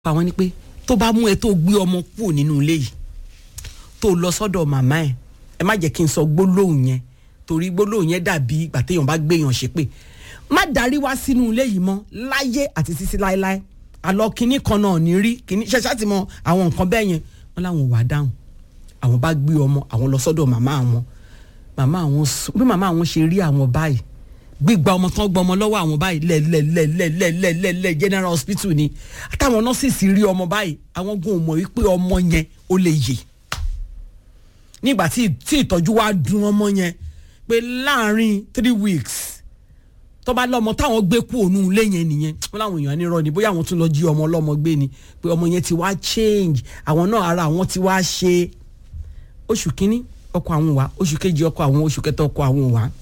àwọn ni pé tó bá mú ẹ tó gbé ọmọ kúrò nínú ilé yìí tó lọ sọ́dọ̀ màmá ẹ ẹ má jẹ́ kí n sọ gbólóhùn yẹn torí gbólóhùn yẹn dàbí ìgbà téèyàn bá gbéyàn ṣépè má darí wá sínú ilé yìí mọ́ láyé àti títí láéláé àlọ́ kínní kan náà ní rí kínní ṣẹṣẹ ti mọ àwọn nǹkan bẹ́ẹ̀ yẹn wọ́n láwọn wà dáhùn àwọn bá gbé ọmọ àwọn lọ sọ́dọ̀ màmá àwọn màmá àwọn bí màmá àwọn ṣe rí àwọn báyìí gbígba ọmọ tán gbọmọ lọ́wọ́ àwọn báyìí lẹ́lẹ́lẹ́lẹ́lẹ́lẹ́lẹ́ general hospital ni àtàwọn nọ́ọ̀sì rí ọmọ báyìí àwọn gan mọ̀ wípé ọmọ yẹn ó lè yè nígbà tí ìtọ́jú wa dùn ọmọ yẹn pé láàrin three weeks tó bá lọ́mọ táwọn gbé kú òun ilé yẹn nìyẹn wọ́n láwọn èèyàn nírọ́ ni bóyá àwọn tún lọ jí ọmọ ọlọ́mọ gbé ni pé ọmọ yẹn ti wá change àwọn náà ara àwọn ti wá ṣe oṣù kínní ọkọ àwọn wá oṣù kejì ọkọ àwọn oṣù kẹta ọkọ àwọn wá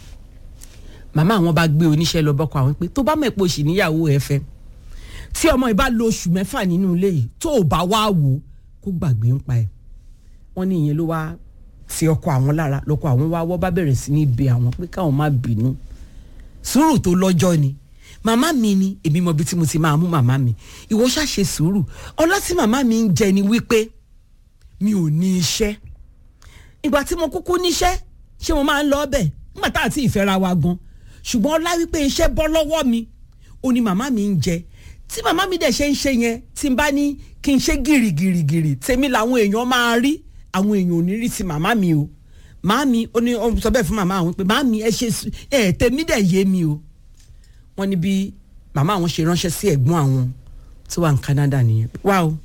màmá àwọn bá gbé oníṣẹ́ lọ bọ́kọ àwọn pé tó bá mọ̀ pé oṣù níyàwó ẹ fẹ́ tí ọmọ yìí bá lo oṣù mẹ́fà nínú ilé yìí tó o bá wá wò ó kó gbàgbé ń pa ẹ̀ wọ́n ní ìyẹn ló wá ti ọkọ àwọn lára lọ́kọ àwọn wá wọ́ bá bẹ̀rẹ̀ sí ní bẹ̀ àwọn pé káwọn má bínú sùúrù tó lọ́jọ́ ni màmá mi ni èmi mọ ibi tí mo ti máa mú màmá mi ìwọ ṣàṣe sùúrù ọlá tí màmá mi ń jẹ ni wípé mi ò ní iṣẹ́ ìgbà tí mo kúkú níṣẹ́ ṣé mo máa ń lọ ọbẹ̀ nígbà tá àti ìfẹ́ra wa gan ṣùgbọ́n ọlá wípé iṣẹ́ bọ́ lọ́wọ́ mi ó ní màmá mi ń jẹ tí màmá mi dẹ̀ ṣe ń ṣe yẹn tí n bá ní kí n ṣe gìrìgìrìgìrì tèmi làwọn èèyàn máa rí àwọn èèyàn ò ní rí ti màmá mi o màámi ó ní ó sọ bẹ́ẹ̀ fún màmá àwọn pé màámi ẹ ṣe ẹ tèmi dẹ̀ yé mi o wọ́n ní bí màmá àwọn ṣe ránṣẹ́ sí ẹ̀gbọ́n àwọn tó wà ní Canada nìyẹn wá o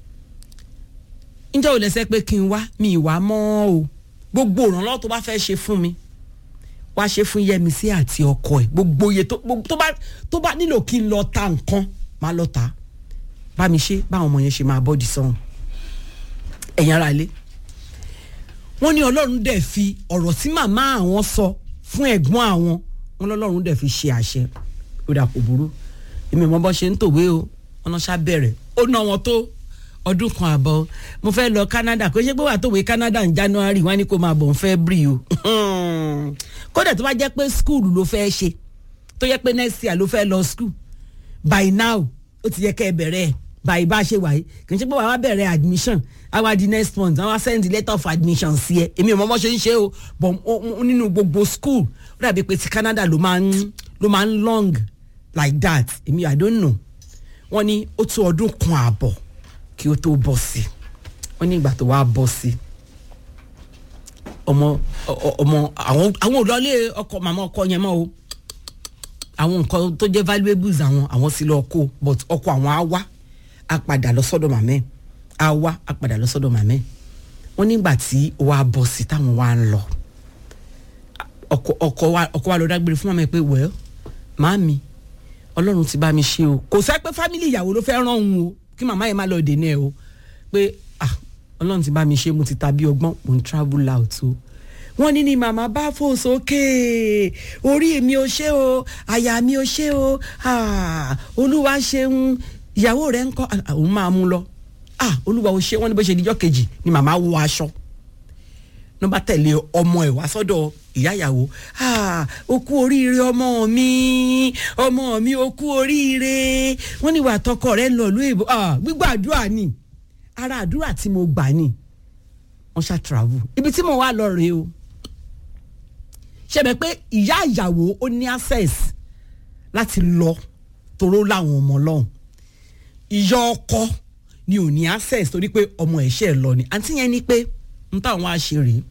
ǹjẹ́ ò lẹ́sẹ̀ pé kí n wá mi ìwà mọ́ o gbogbo ìrànlọ́wọ́ tó bá fẹ́ ṣe fún mi wá ṣe fún Yẹmisí àti ọkọ ẹ̀ gbogbo iye tó bá tó bá nílò kí n lọ ta nǹkan máa lọ ta bá mi ṣe báwọn ọmọ yẹn ṣe máa bọ́ọ̀dì sọ́hun ẹ̀yin ara ilé wọ́n ní ọlọ́run dẹ̀ fi ọ̀rọ̀ tí màmá àwọn sọ fún ẹ̀gbọ́n àwọn wọn lọ́lọ́run dẹ̀ fi ṣe àṣẹ ó dà kò burú èmi mọ bọ́ ṣe ń tòwé o wọn náà ṣá bẹ̀rẹ̀ ó ná wọn tó ọdún kan àbọ̀ mo fẹ́ lọ Canada kó ṣe pé wà tòwé Canada ní January wọ́n ní kó máa bọ̀ ń fẹ́ bri o kódà tó bá jẹ́ pé school ló fẹ́ ṣe tó yẹ pé next year ló fẹ́ lọ school by now ó ti yẹ kẹ́ ẹ bẹ̀rẹ̀ ẹ̀ báyìí bá ṣe wáyé kì í ṣe pé wàá bẹ̀rẹ̀ admission àwa di next month àwa send letter of admission sí ẹ èmi ò mọ bó ṣe ń ṣe o but nínú gbogbo school ó dàbí pé ti Canada ló máa ń ló máa ń long like that èmi I don't know wọ́n ní ó tó ọdún kan ààbọ̀ kí ó tó bọ́ sí wọ́n ní ìgbà tó wá bọ́ sí ọmọ ọmọ àwọn àwọn òlọlé ọkọ màmá ọkọ yẹn mọ́ o àwọn nǹkan tó jẹ́ valuables àwọn àwọn sì lọ kó but ọkọ àwọn á wá a padà lọ sọ́dọ̀ màmẹ́ a wá a padà lọ sọ́dọ̀ màmẹ́ wọ́n nígbà tí wà á bọ̀ sí táwọn wà ń lọ ọkọ ọkọ wa ọkọ wa lọ dágbére fún màmá ẹ pé well màámi ọlọ́run ti bá mi ṣe o kò sẹ́ pé fámìlì ìyàwó ló fẹ́ ràn òun o kí màmá yẹn má lọ dènà ẹ o pé ah ọlọ́run ti bá mi ṣe mo ti ta bí ọgbọ́n mo ń travel out o wọ́n ní ni màmá bá fò sókè orí mi ò ṣe o àyà mi ò ṣe o olúwa ṣeun ìyàwó rẹ̀ ń kọ́ òun máa mú lọ ah olúwa ò ṣe wọ́n ní bó ṣe dijọ́ kejì ni màmá wọ aṣọ ló bá tẹ̀lé ọmọ ẹ̀ wá sọ́dọ̀ ìyá ìyàwó ah o kú oríire ọmọ mi ọmọ mi o kú oríire wọ́n ní ìwà àtọkọ rẹ̀ ń lọ ìlú èbó ah gbígbà àdúrà ni ara àdúrà tí mo gbà ni wọ́n ṣá travel ibi tí mo wá lọ rèé o ṣẹbẹ pé ìyá ìyàwó ó ní access láti lọ toró láwọn ọmọ lọ́hùn ìyá ọkọ ni ò ní access torí pé ọmọ ẹ̀ṣẹ̀ lọ ni àǹtí yẹn ni pé n táwọn á ṣe rèé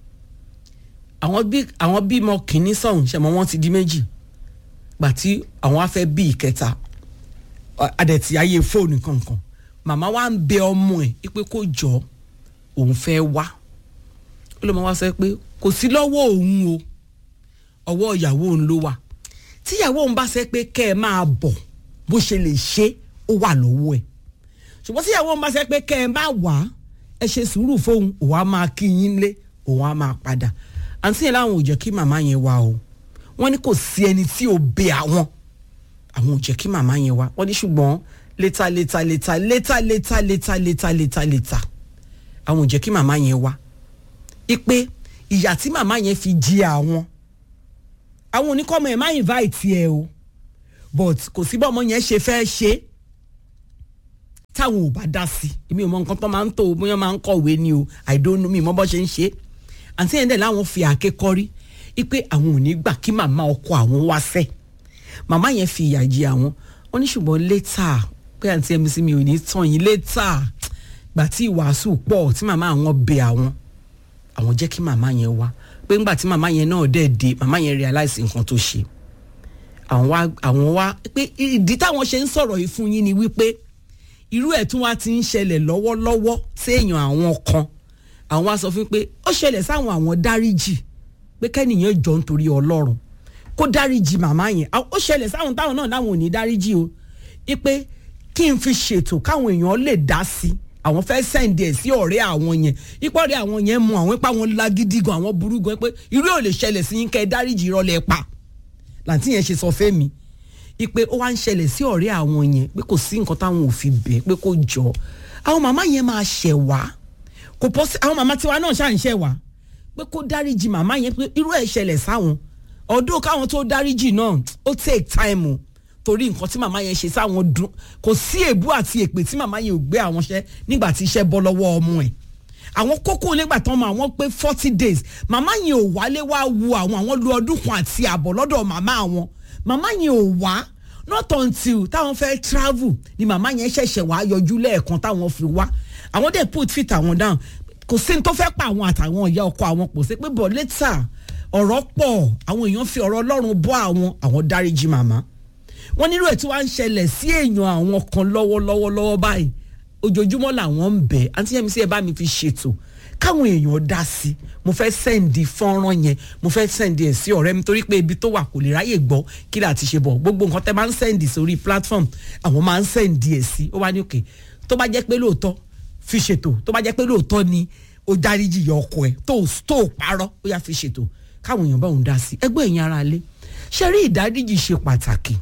àwọn bí àwọn bímọ kìíní sọ̀hún ṣẹ̀mọ́ wọn ti di méjì gbà tí àwọn á fẹ́ bí ìkẹta adẹ̀tí ayé fóònù kankan màmá wa ń bẹ ọmọ ẹ̀ pé kó jọ òun fẹ́ wá ó lè máa wá sọ pé kò sí lọ́wọ́ òun o ọwọ́ ìyàwó òun ló wà tíyàwó òun bá sẹ pé kẹ́ ẹ máa bọ̀ bó ṣe lè ṣe ó wà lọ́wọ́ ẹ̀ ṣùgbọ́n tíyàwó òun bá sẹ pé kẹ́ ẹ máa wà ẹ ṣe sùúrù fóun òun á máa kí yín lé òun á máa padà àǹtí yẹn láwọn ò jẹ́ kí màmá yẹn wá o wọ́n ní kò sí ẹni tí ò bẹ àwọn àwọn ò jẹ́ kí màmá yẹn wá wọ́n ní ṣùgbọ́n létà létà létà létà létà létà létà létà létà àwọn ò jẹ́ kí màmá yẹn wá ipe ìyà tí màmá yẹn fi jí àwọn àwọn oníkọ́mọ ẹ̀ má invite ẹ o but kò sí bọ́ ọmọ yẹn ṣe fẹ́ ṣe táwọn ò bá dá sí èmi ò mọ nǹkan tó máa ń tó o bóyá máa ń kọ̀wé ni o i don't know mi mọ bó ṣe ń ṣe àǹtí yẹn dẹ̀ láwọn fi àáké kọ́rí wípé àwọn ò ní gbà kí màmá ọkọ àwọn wá sẹ́ màmá yẹn fi ìyà jẹ àwọn wọn ní ṣùgbọ́n létà pé àǹtí ẹ̀mí sí mi ò ní tàn yín létà gbà tí ìwàásù pọ̀ tí màmá àwọn bẹ àwọn àwọn jẹ́ kí màmá yẹn wá pé ńgbà tí màmá yẹn náà dẹ̀ dé màmá yẹn realize nǹkan tó ṣe àwọn wá àwọn wá pé ìdí táwọn ṣe ń sọ̀rọ̀ yìí fún yín ni wípé irú ẹ̀ tún wá ti ń ṣẹlẹ̀ lọ́wọ́lọ́wọ́ séèyàn àwọn kan àwọn wá sọ fún pé ó ṣẹlẹ̀ sáwọn àwọn dáríjì pé kẹ́nìyàn jọ nítorí ọlọ́run kó dáríjì màmá yẹn ó ṣẹlẹ̀ sáwọn táwọn náà láwọn ò ní dáríjì o pé kí n fi ṣètò káwọn èèyàn lè dá sí i àwọn fẹ́ sẹ́ǹdì ẹ̀ sí ọ̀rẹ́ àwọn yẹn ipò ọ̀rẹ́ àwọn yẹn mú àwọn ipa wọn lágídí gan àwọn burú gan pé irú ò lè ṣẹlẹ̀ sí yín kẹ́ ẹ dáríjì ìrọ̀lẹ́ pa làǹtí yẹn ṣe sọ fẹ́mi ipe ó wá ń ṣẹlẹ̀ sí ọ̀rẹ́ àwọn yẹn pé kò sí nǹkan táwọn ò fi bẹ̀ pé kò jọ àwọn màmá yẹn máa ṣẹ̀ wá kò pọ́ sí àwọn màmá tiwa náà ṣáà ń ṣẹ̀ wá pé kó dáríjì màmá yẹn pé irú ẹ̀ ṣẹlẹ̀ sáwọn ọdún káwọn tó dáríjì náà ó take time o torí nǹkan tí màmá yẹn ṣe sáwọn dùn kò sí èébú àti èpè tí màmá yẹn ò gbé àwọn ṣẹ nígbà tí iṣẹ́ bọ́ lọ́wọ́ ọmọ ẹ̀ àwọn kókó nígbà tán mọ àwọn pé forty days màmá yẹn ò wálé wá wu àwọn àwọn lu ọdún kan àti àbọ̀ lọ́dọ̀ màmá àwọn màmá yẹn ò wá not until táwọn fẹ́ travel ni màmá yẹn ṣẹ̀ṣẹ̀ wá yọjú lẹ́ẹ̀kan táwọn fi wá àwọn dẹ̀ put fit àwọn down kò sí ní tó fẹ́ pa àwọn àtàwọn ìyá ọkọ àwọn pò sí pé bọ̀ later ọ̀rọ̀ pọ̀ àwọn èèyàn fi ọ̀rọ̀ ọlọ́run bọ́ àwọn àwọn dáríjì màmá wọ́n nílò ẹ̀ tí wọ́n á ń ṣẹlẹ̀ sí èèyàn àwọn kan lọ́wọ́lọ́wọ́ lọ́wọ́ báyìí ojoojúmọ́ làwọn ń bẹ̀ àǹtí yẹn mi sí ẹ bá mi fi ṣètò káwọn èèyàn dá sí i mo fẹ́ sẹ́ǹdì fọ́nrán yẹn mo fẹ́ sẹ́ǹdì ẹ̀ sí ọ̀rẹ́ mi torí pé ibi tó wà kò lè ráyè gbọ́ kí là ti ṣe bọ̀ gbogbo nǹkan tẹ́ máa ń sẹ́ǹdì sórí platform àwọn máa ń sẹ́ǹdì ẹ̀ sí ó wá ní òkè tó bá jẹ́ pé lóòótọ́ fi ṣètò tó bá jẹ́ pé lóòótọ́ ni ó dáríjì yọ ọkọ ẹ̀ tó tó parọ́ ó yá fi ṣètò káwọn èèyàn bá òun dá sí ẹgbẹ́ ẹ̀yin ara lé ṣe rí ìdáríjì ṣe pàtàkì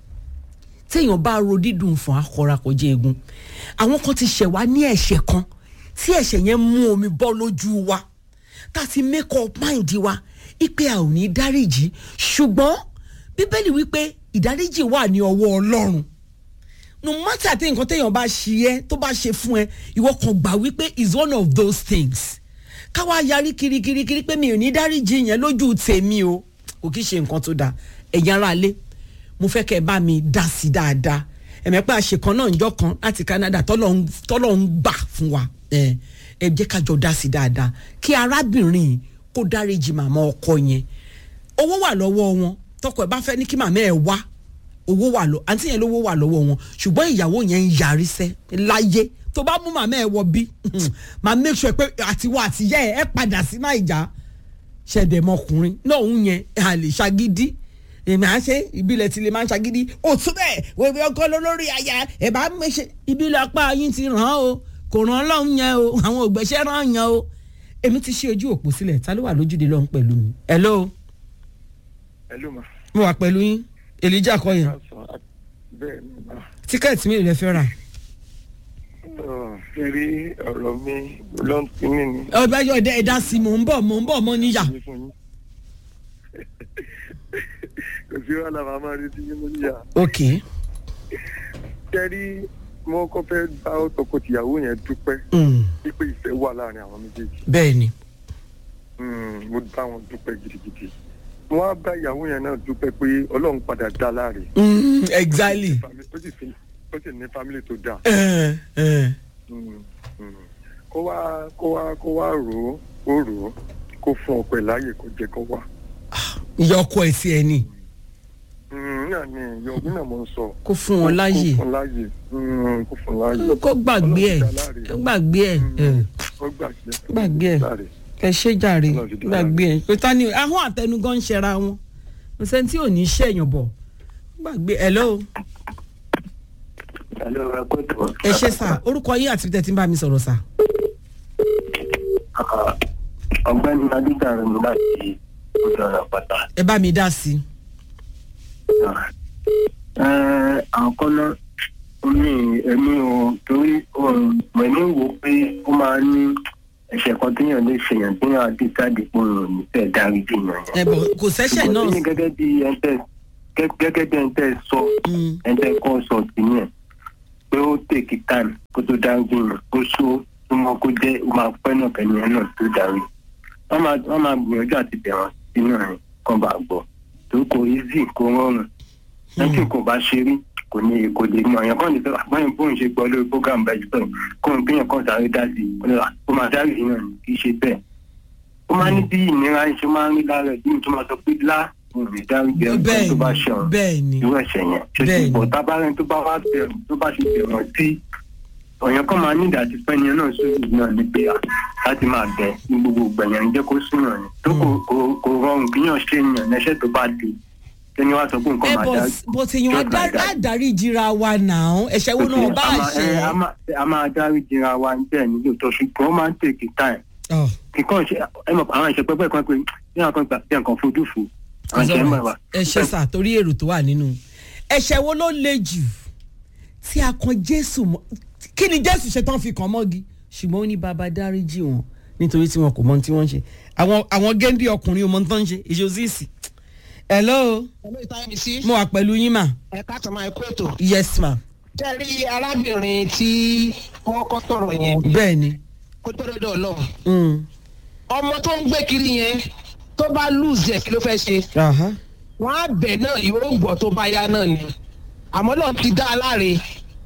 téèyàn bá ro dídùn fún akọra kọjá egun àwọn kan ti ṣẹ̀ wá ní ẹ̀ṣẹ̀ kan tí ẹ̀ṣẹ̀ yẹn mú omi bọ́ lójú wa tá a ti make up mind wa ipe a ò ní dáríjì ṣùgbọ́n bíbélì wípé ìdáríjì wà ní ọwọ́ ọlọ́run no matter àti nǹkan téèyàn bá ṣe ẹ́ tó bá ṣe fún ẹ ìwọ kan gbà wípé is one of those things káwa yarí kirikirikiri pé mi ò ní dáríjì yẹn lójú tèmi o kò kí ṣe nǹkan tó dáa ẹ̀yin ará ilé mo fẹ́ kẹ́ ẹ bá mi dá sí dáadáa ẹ̀mẹ́pẹ́ àṣekàn náà njọ́ kan láti Canada tọ́lọ̀ ń gbà fún wa ẹ jẹ́ ká jọ dá sí dáadáa kí arábìnrin kó dáríjì màmá ọkọ yẹn owó wà lọ́wọ́ wọn tọkọ ẹ bá fẹ́ ní kí màmá ẹ wá owó wà lọ àǹtí yẹn lówó wà lọ́wọ́ wọn ṣùgbọ́n ìyàwó yẹn ń yarí sẹ́ láyé tó bá mú màmá ẹ wọ bí màá make sure pé àtiwọ́ àtìyá ẹ ẹ padà sí Naija ṣẹ̀dẹ̀mọkùnrin náà ń yẹn àlè ṣagídí èmi à ń ṣe ìbílẹ̀ tí lè máa ń ṣagídí òtún bẹ́ẹ̀ wẹ́wẹ́ ọkọ lórí aya ẹ̀ bá ń ṣe ìbílẹ̀ apá yín ti ràn án o kò ràn án lọ́hùn yẹn o àwọn ògbẹ́sẹ̀ ràn án yẹn o èmi ti ṣe ojú òpó sílẹ̀ ta ló wà lójúde lọ́hùn pẹ̀lú mi. hello. hello ma. mo wà pẹ̀lú yín elijah kọ́ yẹn bẹ́ẹ̀ ni ma. tíkẹ́ẹ̀tì mi lè fẹ́ rà. fẹ́rí ọ̀rọ̀ mi ló ń pinni ni. ọba yọ ẹ̀dá ẹ̀dá sí mò ń bọ̀ mò ń bọ̀ mọ́ níyà. kò sí wàhálà màmá rí sí yín níyà. ok. fẹ́rí mo kọ́ fẹ́ bá tọkọ-tìyàwó yẹn dúpẹ́ Mm, wípé ìfẹ́ wà láàrin àwọn méjèèjì. bẹ́ẹ̀ ni. Mm, mo bá wọn dúpẹ́ gidigidi. mo wá bá ìyàwó yẹn náà dúpẹ́ pé ọlọ́run padà dá láre. Mm, exactly. ó sì fi- ó sì ní fámìlì tó dáa. ẹ ẹ Mm, mm. kó wá kó wá kó wá rò ó kó rò ó kó fún ọpẹ láàyè kó jẹ kó wá. ìyá ọkọ ẹ̀ sí ẹ ní Mm, náà ni yọ̀gbìn náà mo ń sọ. kó fún wọn láàyè kó fún láàyè Mm, kó fún láàyè. kó gbàgbé ẹ Ọlọ́run dá láre. kó gbàgbé ẹ ẹ. ó gbàgbé Gbàgbé ẹ̀. láre. ẹ ṣe jàre Ọlọ́run ti dá gbàgbé ẹ pé ta ni ahọ́n àtẹnugan ń ṣẹra wọn kò sẹ́ni tí ò ní ṣẹ̀yàn bọ̀ gbàgbé ẹ lọ́wọ́ Hello, ẹ kó tó. ẹ ṣe sà orúkọ yín àti tẹ̀tí ń bá mi sọ̀rọ̀ sà. ọ̀gbẹ́ni adéjàre mi láti ojú ọ̀nà pátá. ẹ bá mi dá sí i. àkọ́kọ́ náà ó ní ẹ̀mí o torí mẹ̀mí wo pé ó máa ní ẹ̀ṣẹ̀ kan téèyàn lè ṣèyàn téèyàn á dé jáde pé òun ò ní fẹ́ dárí jìyàn ẹ yẹn. bọ̀ kò sẹ́ṣẹ̀ ṣùgbọ́n tí náà. gẹ́gẹ́ bí ẹ̀ńtẹ́ gẹ́gẹ́ bí ẹ̀ńtẹ́ sọ Mm, ẹ̀ńtẹ́ kọ́ sọ sí yẹn pé pé ó tèkì time kó tó dáríjì yàn kó só tó mọ kó jẹ́ ó máa pẹ́ náà kẹ́ni ẹ̀ náà tó dárí wọ́n máa wọ́n máa gbìyànjú àti bẹ̀rẹ̀ sínú ẹ̀rín kan bá gbọ́ tó kò easy kò rọrùn lẹ́yìn kò bá ṣe rí kò ní kò lè mọ èèyàn kan ní sọ báyìí bóun ṣe gbọ́ lórí program bẹ́ẹ̀ jù bẹ́ẹ̀ kó n kéèyàn kan sáré dá sí i ó máa sáré yìí náà kì í ṣe bẹ́ẹ̀ ó máa ní bí ìnira ṣe máa ń rí lára ẹ̀ bí n tó máa sọ pé lá òun lè dárí jẹ nǹkan tó bá ṣe ọ̀run bẹ́ẹ̀ ni irú ẹ̀ṣẹ̀ yẹn ṣe Bẹ́ẹ̀ ti ni. bọ̀ tábàárẹ̀ tó bá wá bẹ̀rù tó bá ṣe bẹ̀rù sí ọ̀yàn kan máa ní ìdájí pẹ́ni náà sórí náà ní pé à, láti máa bẹ̀ ní gbogbo gbẹ̀yàn ń jẹ́ kó súnmọ́ ni tó kò kò- kò rọrùn kíyàn ṣe yàn lẹ́sẹ̀ tó bá di kẹ́ni wá sọ pé nǹkan ẹ máa bọ̀ dá bó ti yan just like that. adarí jira wa náà ẹ̀ṣẹ̀ wo náà bá a máa- ṣe. ẹ, a máa- a máa dárí jìra wa bẹ́ẹ̀ nílò tó ṣùgbọ́n ó máa ń tèkì time Ọ̀, kíkọ́ ṣe ẹ mọ̀ àwọn ìṣe pẹ́pẹ́ kan pé ní àwọn kan gbà bí nǹkan fojú fò àwọn ìṣe mọ̀ wá. ẹ ṣe sà torí èrò tó wà nínú ẹ̀ṣẹ̀ wo ló le jù tí a kan jésù mọ́ kí ni jésù ṣe tán fi kàn mọ́gi ṣùgbọ́n ó ní bàbá dáríjì wọn nítorí tí wọn kò mọ ohun tí wọ́n ń ṣe àwọn àwọn géńdé ọkùnrin ò mọ ohun tó ń ṣe ìṣòsíìsì hello Hello, ìtayẹ̀mí sí. mo wà pẹ̀lú yín mà ẹ̀ka tó máa kó ètò. yes ma Ṣé rí arábìnrin tí wọ́n kọ́ tọ̀rọ̀ yẹn bẹ́ẹ̀ ni kó tó dọ́dọ̀ ọlọ́run. Mm. ọmọ tó ń gbé kiri yẹn tó bá lùzì ẹ̀ kí ló fẹ́ ṣe. Aha. wọ́n á bẹ̀ náà yóò gbọ́ tó bá yá náà ni. àmọ́ náà ti dá a láre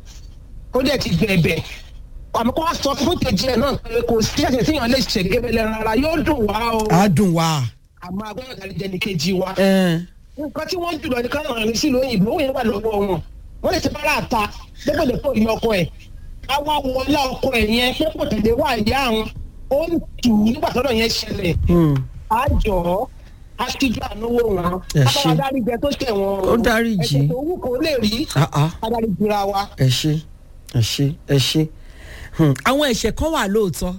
ó dẹ̀ ti bẹ̀bẹ̀. àmọ́ kó wá sọ fún kejì ẹ̀ náà pé kò sí ẹ̀sẹ̀ tíyàn lè ṣe gẹ́gẹ́ lẹ́ran ara yóò dùn wá o. á dùn wá. àmọ́ agbọ́dọ̀ dárí jẹ́ ní kejì wa. ẹ nǹkan tí wọ́n jùlọ ní káwọn ọ̀rìn sí lóyìnbó òun yẹn wà lọ́wọ́ wọn wọ́n lè ti bára àta dépòdépò ìyá ọkọ ẹ̀ àwa wọlé ọkọ ẹ̀ yẹn pé kò tẹ̀lé wà ìyá àwọn ó ń tù ú nígbà tọ́dọ̀ yẹn ṣẹlẹ̀ Mm. á jọ ọ́ á ṣíjú àánúwò wọn Ẹ á ṣé. bá wa dárí jẹ tó ṣẹ̀ wọn Ó dáríjì. ẹ̀ṣẹ̀ tó wù kó lè rí Ah, ah. á dárí jura wa. ẹ ṣe ẹ ṣe ẹ ṣe Hmm, àwọn ẹ̀ṣẹ̀ kan wà lóòótọ́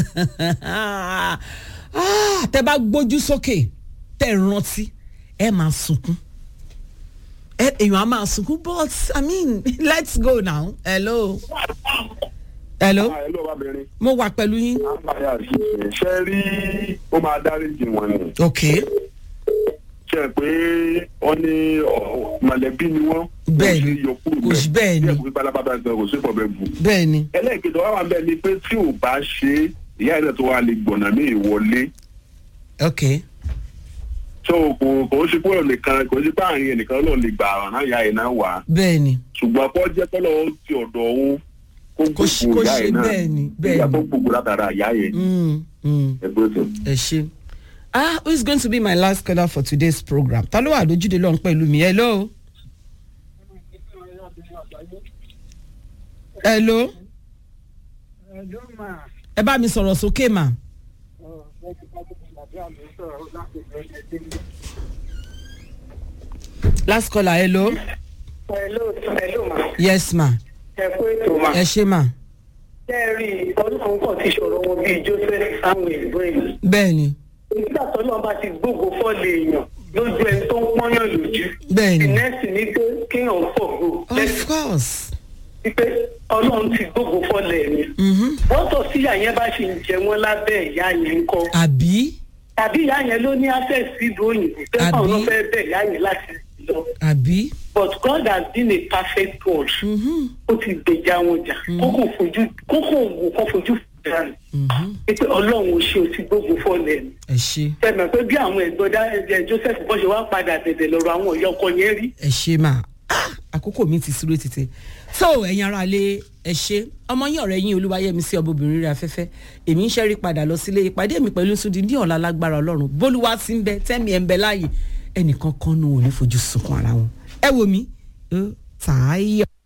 Ah, tẹ bá gbójú sókè tẹ rántí ẹ máa sunkún ẹ èèyàn á máa sunkún but i mean let's go now hello hello ẹ ló wá bẹ̀rẹ̀ mo wà pẹ̀lú yín àbáyà ṣe ṣe rí ó máa dáríjì wọn ni ok ṣe pé wọ́n ní ọ, mọ̀lẹ́bí ni wọ́n Bẹ́ẹ̀ ni. kò sí yọ kúrò Kò sí bẹ́ẹ̀ ni. díẹ̀ kò sí balababa gan kò sí fọ̀bẹ bù. bẹ́ẹ̀ ni ẹlẹ́ẹ̀kejì wá wà bẹ́ẹ̀ ni pé tí ò bá ṣe é, ìyá ẹ̀ náà tó wà lè gbọ̀nà mí ìwọlé ok so kò kò ó ṣe pé òun nìkan kò ó ṣe pé àárín ẹnìkan náà lè gbà ọ̀ràn náà ìyá ẹ̀ náà wà bẹ́ẹ̀ ni ṣùgbọ́n kọ́ jẹ́ kọ́lọ́ ó ti ọ̀dọ̀ òun kó Kó ṣe- gbogbo kó ìyá ṣe ẹ̀ náà bẹ́ẹ̀ ni, bẹ́ẹ̀ ìyá ni. tó gbogbo látara ìyá ẹ̀ Mm, mm. ẹgbẹ́ tó. ẹ ṣe ah who is going to be my last caller for today's program ta ló wà lójúde lọ́n pẹ̀lú mi hello. hello ẹ bá mi sọ̀rọ̀ sókè mà. last caller hello Hello, hello ma. yes ma Ẹ kú ètò ma. ẹ ṣe mà Ṣé ẹ rí i, ọlọ́run kan ti ṣòro wọn bíi Joseph Samuel Brain. bẹ́ẹ̀ ni Nígbà tó náà bá ti gbógo fọ́ọ̀lì èèyàn lójú ẹni tó ń pọ́nyàn lójú. bẹ́ẹ̀ ni Ìnẹ́sì ni pé kéèyàn fọ̀gbò of lẹ́sìn course wípé ọlọ́run ti gbógo fọ́ọ̀lì ẹ̀mí. Mhm. Wọ́n tọ̀ sí ìyá yẹn bá ṣe ń jẹ wọ́n lábẹ́ ìyá yẹn ń kọ́. àbí Tàbí ìyá yẹn ló ní access sí ìlú òyìnbó. Tẹ́fà Àbí? ọ̀nà fẹ́ bẹ̀ ìyá yẹn láti lọ. àbí But God has been a perfect God. Mhm. ó ti gbèjà wọn jà kókò fojú kókò wò kó fojú fúnra rẹ̀ pé ọlọ́run ò ṣe o ti gbógun fọ́ọ̀lẹ̀ ni. ẹ ṣe. tẹ̀mẹ̀ pé bí àwọn ẹ̀gbọ́n dá ẹ̀jẹ̀ Joseph bọ́ ṣe wá padà bẹ̀bẹ̀ lọ́rọ̀ àwọn ọ̀yọ́ ọkọ yẹn rí. ẹ ṣe máa àkókò mi ti súré tètè so ẹ̀yin ara lé ẹ ṣe ọmọ yín ọ̀rẹ́ yín olúwayẹmí sí ọbọbìnrin rẹ̀ afẹ́fẹ́ èmi ń ṣẹ́rí padà lọ sílé ìpàdé mi pẹ̀lú sùdí ní ọ̀la lágbára ọlọ́run bólúwa ti ń bẹ tẹ́mi ẹ̀ ń bẹ láàyè ẹnìkan kan nù ò ní fojú sunkún ara wọn ẹ wò mí ó tààyà.